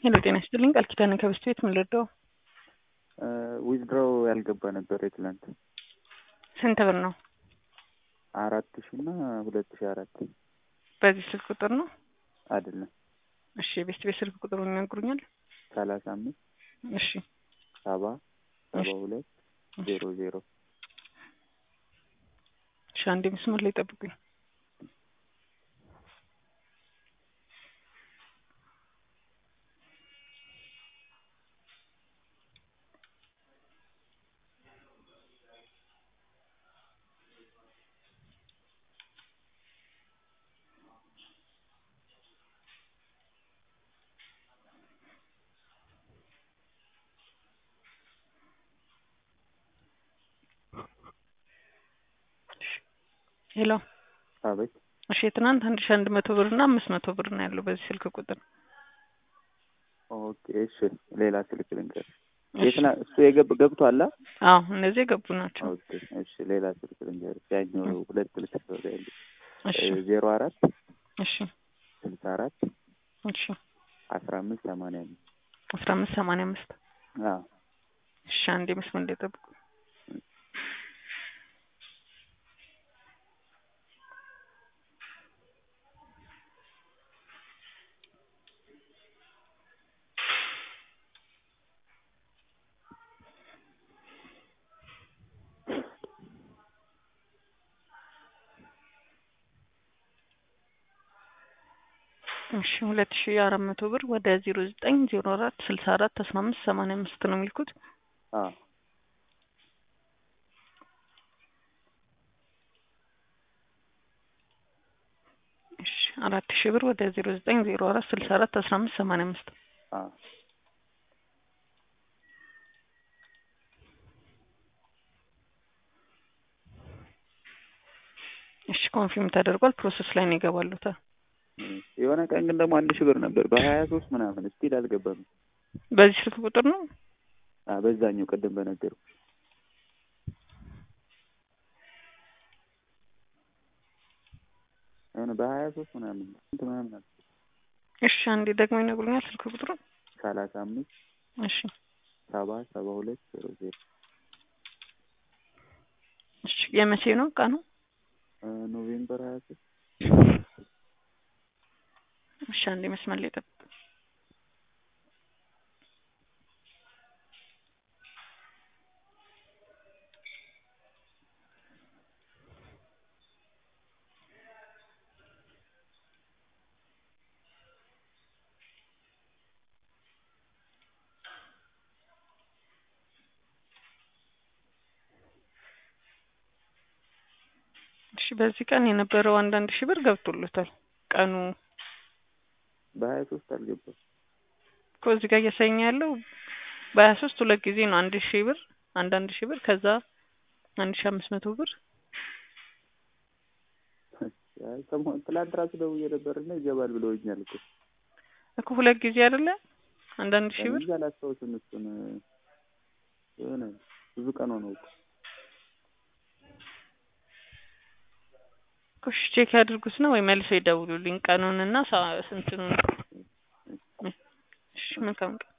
ሄሎ ጤና ይስጥልኝ ቃል ኪዳን ከበስት ቤት ምን ልርዳው? ዊዝድሮው ያልገባ ነበር የትላንት ስንት ብር ነው? አራት ሺ እና ሁለት ሺ አራት በዚህ ስልክ ቁጥር ነው? አይደለም እሺ የቤስት ቤት ስልክ ቁጥሩን ይነግሩኛል? ሰላሳ አምስት እሺ ሰባ ሰባ ሁለት ዜሮ ዜሮ እሺ አንዴ መስመር ላይ ጠብቁኝ። ሄሎ አቤት እሺ የትናንት አንድ ሺ አንድ መቶ ብር እና አምስት መቶ ብር ነው ያለው በዚህ ስልክ ቁጥር ኦኬ እሺ ሌላ ስልክ ልንገር እሺ። የትና እሱ የገብ ገብቷል አ? አዎ እነዚህ የገቡ ናቸው ኦኬ እሺ ሌላ ስልክ ልንገር ያኛው ሁለት ስልክ ነው ያለው እሺ ዜሮ አራት እሺ ስልሳ አራት እሺ አስራ አምስት ሰማንያ አምስት አስራ አምስት ሰማንያ አምስት አዎ እሺ አንዴ መስመር ላይ ጠብቁ እሺ ሁለት ሺ አራት መቶ ብር ወደ ዜሮ ዘጠኝ ዜሮ አራት ስልሳ አራት አስራ አምስት ሰማንያ አምስት ነው የሚልኩት አዎ እሺ አራት ሺ ብር ወደ ዜሮ ዘጠኝ ዜሮ አራት ስልሳ አራት አስራ አምስት ሰማንያ አምስት አዎ እሺ ኮንፊርም ተደርጓል ፕሮሰስ ላይ ነው ይገባሉታል የሆነ ቀን ግን ደግሞ አንድ ሺህ ብር ነበር በሀያ ሶስት ምናምን ስቲል አልገባም በዚህ ስልክ ቁጥር ነው አ በዛኛው ቅድም በነገርኩ የሆነ በሀያ ሶስት ምናምን ስንት ምናምን አለ እሺ አንዴ ደግሞ ይነግሩኛል ስልክ ቁጥሩ ሰላሳ አምስት እሺ ሰባ ሰባ ሁለት ዜሮ ዜሮ እሺ የመቼ ነው ቀኑ ኖቬምበር ሀያ ሶስት እሺ አንዴ መስመር ላይ ጠብቁ እሺ በዚህ ቀን የነበረው አንዳንድ ሺህ ብር ገብቶለታል ቀኑ በሀያ ሶስት አልገባም እኮ እዚህ ጋር እያሳየኝ ያለው በሀያ ሶስት ሁለት ጊዜ ነው አንድ ሺህ ብር አንድ አንድ ሺህ ብር ከዛ አንድ ሺህ አምስት መቶ ብር አይ ሰሞኑን ትላንት ራሱ ደውዬ ነበር እና ይገባል ብለውኛል እኮ እኮ ሁለት ጊዜ አይደለ አንድ አንድ ሺህ ብር እንጂ አላስታውስም እሱን የሆነ ብዙ ቀን ሆነው እኮ እሺ ቼክ ያድርጉት ነው ወይ መልሰው ይደውሉልኝ ቀኑንና ሳ- ስንትኑን እሺ መልካም ቀን